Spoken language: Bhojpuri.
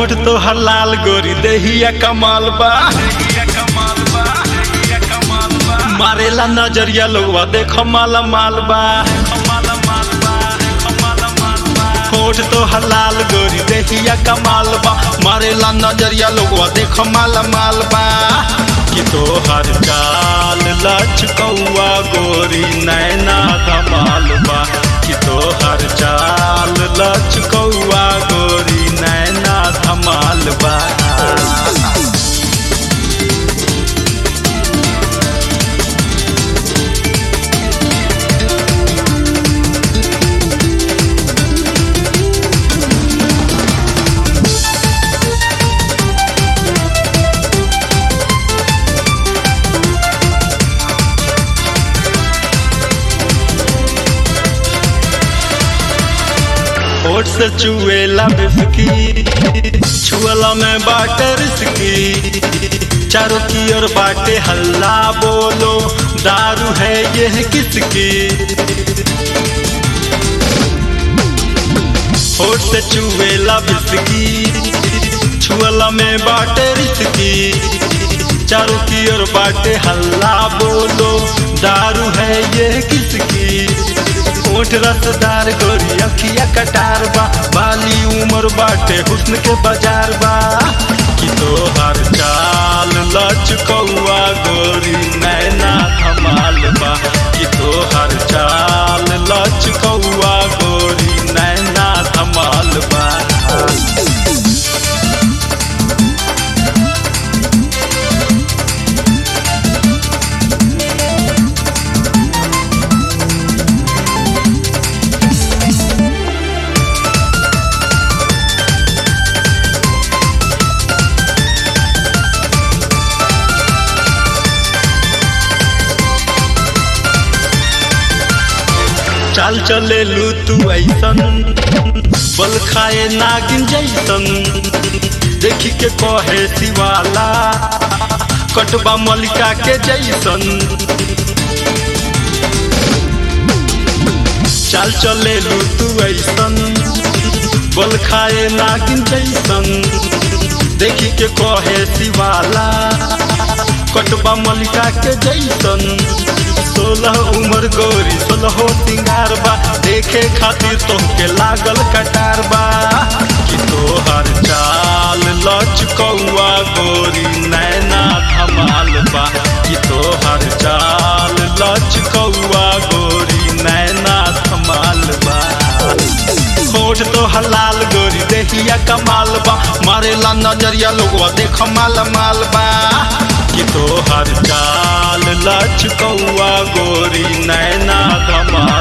होठ तो हलाल गोरी देहिया कमाल बा मारेला नजरिया लोगवा देखो माला माल बा होठ तो हलाल गोरी देहिया कमाल बा मारेला नजरिया लोगवा देखो माला माल बा कि तो हर चाल लचकौआ गोरी नैना धमाल बा कि तो हर चाल लचकौआ गोरी नैना धमाल बा होठ से चुएला बिस्की छुअला में बाटे रिस्की चारों की ओर बाटे हल्ला बोलो दारू है यह किसकी होठ से चुएला बिस्की छुअला में बाटे रिस्की चारों की ओर बाटे हल्ला बोलो दारू है यह किसकी ओठ रसदार गोरी अखिया कटार बा बाली उमर बाटे हुस्न के बाजार बा कि तो हर चाल लचकौआ गोरी नैना धमाल बा कि तो हर चाल लचकौआ गोरी नैना धमाल बा चाल चले लू तू ऐसन बल खाए नागिन जैसन देखी के कहे शिवाला कटबा मलिका के जैसन चाल चले लू तू ऐसन बल खाए नागिन जैसन देखी के कहे शिवाला कटबा मलिका के जैसन सोलह उम्र गोरी सोलह सिंगार बा देखे खातिर तोहके लागल कटार बा कि तोहर चाल लचकौआ गोरी नैना धमाल बा कि तोहर चाल लचकौआ गोरी नैना धमाल बा होठ तो हलाल गोरी देहिया कमाल बा मारेला नजरिया लोगवा देख माल माल बा कि तो हर चाल लचकौआ गोरी नैना धमाल